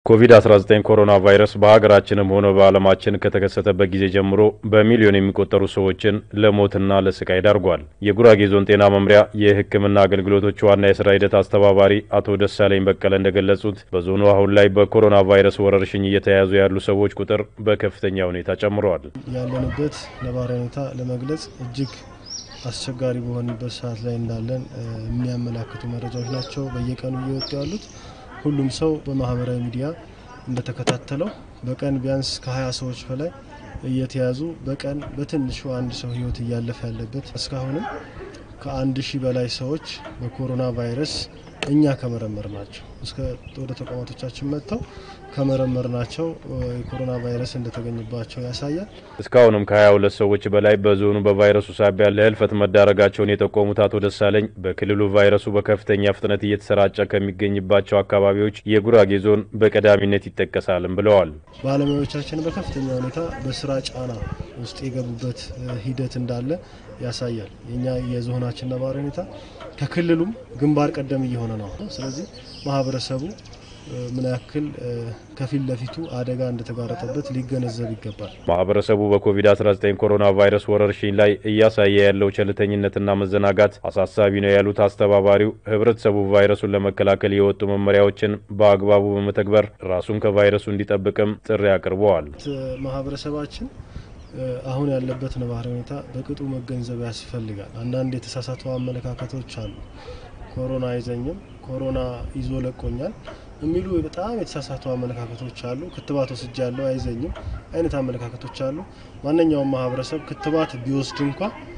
ኮቪድ-19 ኮሮና ቫይረስ በሀገራችንም ሆነ በዓለማችን ከተከሰተበት ጊዜ ጀምሮ በሚሊዮን የሚቆጠሩ ሰዎችን ለሞትና ለስቃይ ዳርጓል። የጉራጌ ዞን ጤና መምሪያ የሕክምና አገልግሎቶች ዋና የስራ ሂደት አስተባባሪ አቶ ደሳለኝ በቀለ እንደገለጹት በዞኑ አሁን ላይ በኮሮና ቫይረስ ወረርሽኝ እየተያዙ ያሉ ሰዎች ቁጥር በከፍተኛ ሁኔታ ጨምረዋል። ያለንበት ነባራዊ ሁኔታ ለመግለጽ እጅግ አስቸጋሪ በሆንበት ሰዓት ላይ እንዳለን የሚያመላክቱ መረጃዎች ናቸው በየቀኑ እየወጡ ያሉት። ሁሉም ሰው በማህበራዊ ሚዲያ እንደተከታተለው በቀን ቢያንስ ከ20 ሰዎች በላይ እየተያዙ በቀን በትንሹ አንድ ሰው ህይወት እያለፈ ያለበት እስካሁንም ከአንድ ሺህ በላይ ሰዎች በኮሮና ቫይረስ እኛ ከመረመር ናቸው እስከ ወደ ተቋማቶቻችን መጥተው ከመረመር ናቸው የኮሮና ቫይረስ እንደተገኘባቸው ያሳያል። እስካሁንም ከ22 ሰዎች በላይ በዞኑ በቫይረሱ ሳቢያ ለህልፈት መዳረጋቸውን የጠቆሙት አቶ ደሳለኝ በክልሉ ቫይረሱ በከፍተኛ ፍጥነት እየተሰራጨ ከሚገኝባቸው አካባቢዎች የጉራጌ ዞን በቀዳሚነት ይጠቀሳልም ብለዋል። ባለሙያዎቻችን በከፍተኛ ሁኔታ በስራ ጫና ውስጥ የገቡበት ሂደት እንዳለ ያሳያል። የኛ የዞናችን ነባራዊ ሁኔታ ከክልሉም ግንባር ቀደም እየሆነ ነው። ስለዚህ ማህበረሰቡ ምን ያክል ከፊት ለፊቱ አደጋ እንደተጋረጠበት ሊገነዘብ ይገባል። ማህበረሰቡ በኮቪድ-19 ኮሮና ቫይረስ ወረርሽኝ ላይ እያሳየ ያለው ቸልተኝነትና መዘናጋት አሳሳቢ ነው ያሉት አስተባባሪው ህብረተሰቡ ቫይረሱን ለመከላከል የወጡ መመሪያዎችን በአግባቡ በመተግበር ራሱን ከቫይረሱ እንዲጠብቅም ጥሪ አቅርበዋል። ማህበረሰባችን አሁን ያለበት ነባራዊ ሁኔታ በቅጡ መገንዘብ ያስፈልጋል። አንዳንድ የተሳሳቱ አመለካከቶች አሉ። ኮሮና አይዘኝም፣ ኮሮና ይዞ ለቆኛል የሚሉ በጣም የተሳሳቱ አመለካከቶች አሉ። ክትባት ወስጃ ያለው አይዘኝም አይነት አመለካከቶች አሉ። ማንኛውም ማህበረሰብ ክትባት ቢወስድ እንኳ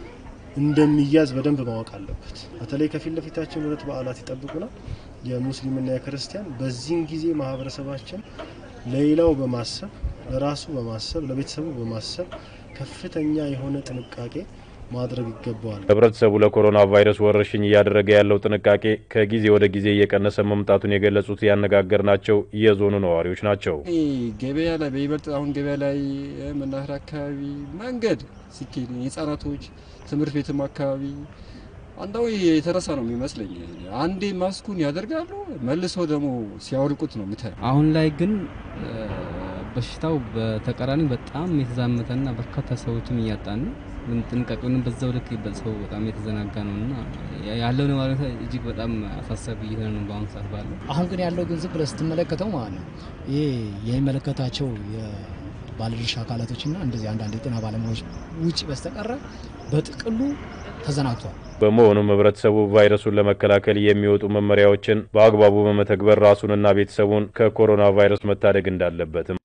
እንደሚያዝ በደንብ ማወቅ አለበት። በተለይ ከፊት ለፊታችን ሁለት በዓላት ይጠብቁናል፣ የሙስሊምና የክርስቲያን። በዚህን ጊዜ ማህበረሰባችን ለሌላው በማሰብ ለራሱ በማሰብ ለቤተሰቡ በማሰብ ከፍተኛ የሆነ ጥንቃቄ ማድረግ ይገባዋል። ህብረተሰቡ ለኮሮና ቫይረስ ወረርሽኝ እያደረገ ያለው ጥንቃቄ ከጊዜ ወደ ጊዜ እየቀነሰ መምጣቱን የገለጹት ያነጋገርናቸው የዞኑ ነዋሪዎች ናቸው። ገበያ ላይ በይበልጥ አሁን ገበያ ላይ መናኸሪያ አካባቢ መንገድ ሲኬድ የህጻናቶች ትምህርት ቤትም አካባቢ አንዳው የተረሳ ነው የሚመስለኝ። አንዴ ማስኩን ያደርጋሉ መልሰው ደግሞ ሲያወልቁት ነው የምታየው። አሁን ላይ ግን በሽታው በተቃራኒ በጣም የተዛመተና በርካታ ሰዎችም እያጣን ነው። ጥንቃቄውንም በዛው ልክ ሰው በጣም የተዘናጋ ነው እና ያለው ነባሪ እጅግ በጣም አሳሳቢ እየሆነ ነው በአሁኑ ሰዓት ባለው። አሁን ግን ያለው ግን ዝም ብለህ ስትመለከተው ማለት ነው ይሄ የሚመለከታቸው የባለድርሻ አካላቶችና እንደዚህ አንዳንድ የጤና ባለሙያዎች ውጭ በስተቀረ በጥቅሉ ተዘናግቷል። በመሆኑም ህብረተሰቡ ቫይረሱን ለመከላከል የሚወጡ መመሪያዎችን በአግባቡ በመተግበር ራሱንና ቤተሰቡን ከኮሮና ቫይረስ መታደግ እንዳለበትም